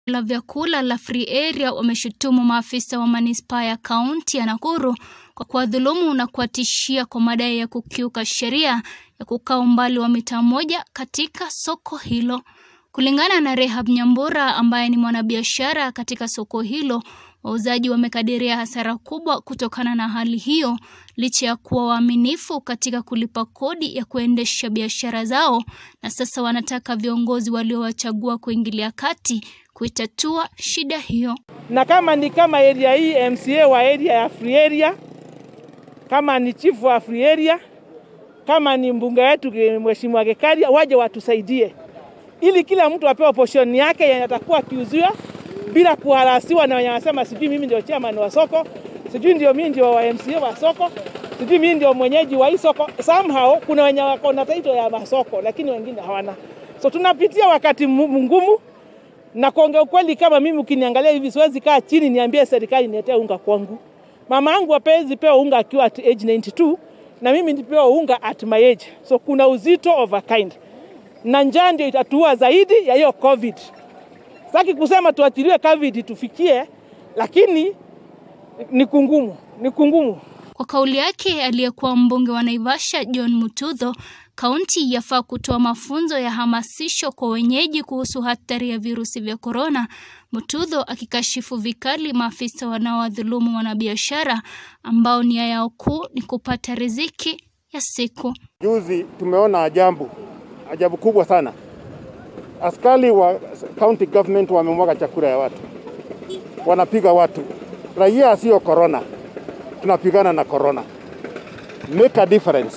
la vyakula la Free Area wameshutumu maafisa wa manispaa ya kaunti ya Nakuru kwa kuwadhulumu na kuwatishia kwa madai ya kukiuka sheria ya kukaa umbali wa mita moja katika soko hilo. Kulingana na Rehab Nyambura ambaye ni mwanabiashara katika soko hilo, wauzaji wamekadiria hasara kubwa kutokana na hali hiyo, licha ya kuwa waaminifu katika kulipa kodi ya kuendesha biashara zao, na sasa wanataka viongozi waliowachagua kuingilia kati kuitatua shida hiyo. na kama ni kama area hii MCA wa area ya Free Area, kama ni chief wa Free Area, kama ni mbunge wetu Mheshimiwa Gekaria, waje watusaidie ili kila mtu apewe portion yake yenye atakuwa akiuziwa bila kuharasiwa na wenye wanasema sijui mimi ndio chairman wa soko, sijui ndio mimi ndio wa MCA wa soko, sijui mimi ndio mwenyeji wa hii soko. Somehow kuna wenye wako na title ya masoko lakini wengine hawana. So tunapitia wakati mgumu na kuongea ukweli, kama mimi ukiniangalia hivi, siwezi kaa chini niambie serikali niletee unga kwangu. Mama yangu hapezi pewa unga akiwa at age 92 na mimi nipewa unga at my age, so kuna uzito of a kind, na njaa ndio itatua zaidi ya hiyo COVID. Sitaki kusema tuachiliwe COVID tufikie, lakini ni kungumu, ni kungumu. Kwa kauli yake aliyekuwa mbunge wa Naivasha John Mutudho, kaunti yafaa kutoa mafunzo ya hamasisho kwa wenyeji kuhusu hatari ya virusi vya korona. Mutudho akikashifu vikali maafisa wanaowadhulumu wanabiashara ambao nia yao kuu ni kupata riziki ya siku. Juzi tumeona ajabu, ajabu kubwa sana. Askari wa county government wamemwaga chakula ya watu, wanapiga watu. Raia sio korona, tunapigana na korona. Make a difference.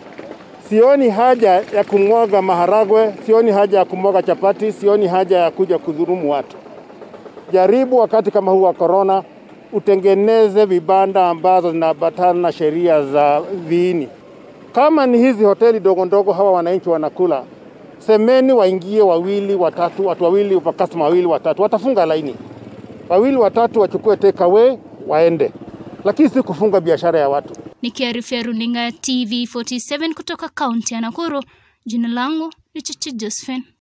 Sioni haja ya kumwaga maharagwe, sioni haja ya kumwaga chapati, sioni haja ya kuja kudhulumu watu. Jaribu wakati kama huu wa korona, utengeneze vibanda ambazo zinaambatana na sheria za viini. Kama ni hizi hoteli dogo ndogo hawa wananchi wanakula, semeni waingie wawili watatu, watu wawili, customer wawili watatu, watafunga laini, wawili watatu wachukue take away waende, lakini si kufunga biashara ya watu. Nikiarifia runinga ya TV 47 kutoka kaunti ya Nakuru, jina langu ni Chichi Josephine.